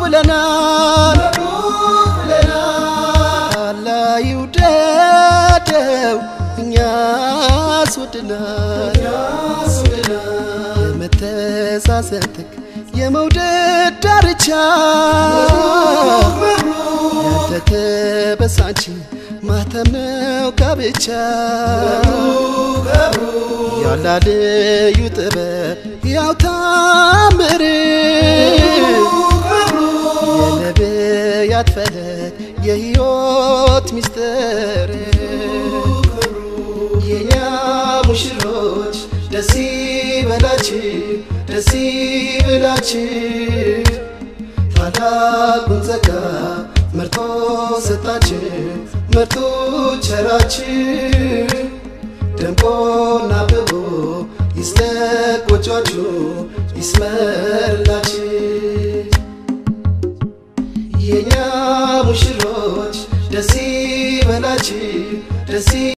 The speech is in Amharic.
ብለናል አላህ ይውደደው እኛስ ወድናል የመተሳሰብ ጥግ የመውደድ ዳርቻ ያልተተበሳንቺ ማተም ነው ጋብቻ ያላ ልዩ ጥበብ ያው ታምር የነቢያት ፈለግ የሕይወት ሚስጥር የኛ ሙሽሮች ደስ ይበላችሁ ደስ ይበላችሁ ታላቁን ጸጋ መርጦ ሰጣችሁ መርጦ ቸራችሁ ደምቆና አብቦ ይስለቅ ጎጇችሁ ይስመርላችሁ የኛ ሙሽሮች ደስ ይበላችሁ ደስ